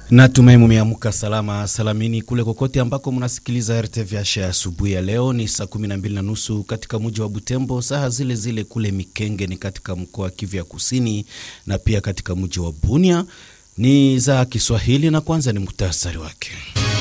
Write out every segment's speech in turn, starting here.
Natumai mumeamka salama salamini kule kokote ambako mnasikiliza RTVH ya asubuhi ya leo. Ni saa kumi na mbili na nusu katika mji wa Butembo, saa zile zile kule Mikenge ni katika mkoa wa Kivu ya Kusini na pia katika mji wa Bunia ni za Kiswahili, na kwanza ni muhtasari wake.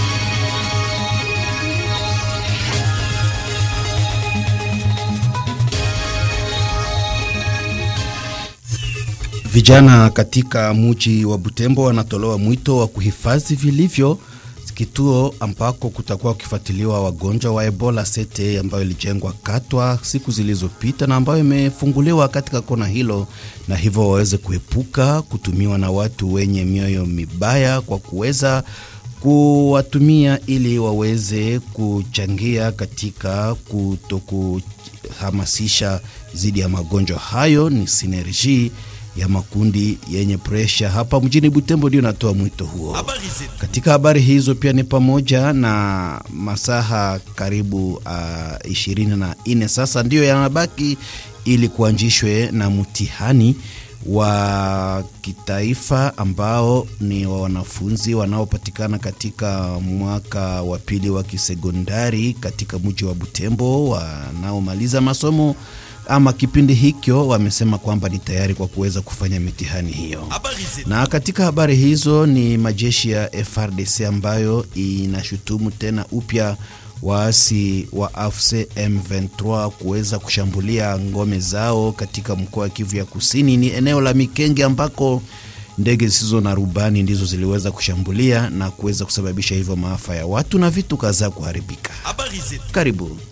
Vijana katika mji wa Butembo wanatolewa mwito wa kuhifadhi vilivyo kituo ambako kutakuwa kukifuatiliwa wagonjwa wa Ebola sete ambayo ilijengwa Katwa siku zilizopita na ambayo imefunguliwa katika kona hilo, na hivyo waweze kuepuka kutumiwa na watu wenye mioyo mibaya kwa kuweza kuwatumia ili waweze kuchangia katika kutokuhamasisha dhidi ya magonjwa hayo. Ni sinerji ya makundi yenye presha hapa mjini Butembo ndio natoa mwito huo. Katika habari hizo pia ni pamoja na masaha karibu uh, ishirini na nne sasa ndiyo yanabaki ili kuanzishwe na mtihani wa kitaifa ambao ni wa wanafunzi wanaopatikana katika mwaka wa pili wa kisekondari katika mji wa Butembo wanaomaliza masomo ama kipindi hicho wamesema kwamba ni tayari kwa kuweza kufanya mitihani hiyo. Na katika habari hizo ni majeshi ya FRDC ambayo inashutumu tena upya waasi wa AFC M23 kuweza kushambulia ngome zao katika mkoa wa Kivu ya Kusini. Ni eneo la Mikenge ambako ndege zisizo na rubani ndizo ziliweza kushambulia na kuweza kusababisha hivyo maafa ya watu na vitu kadhaa kuharibika. Karibu.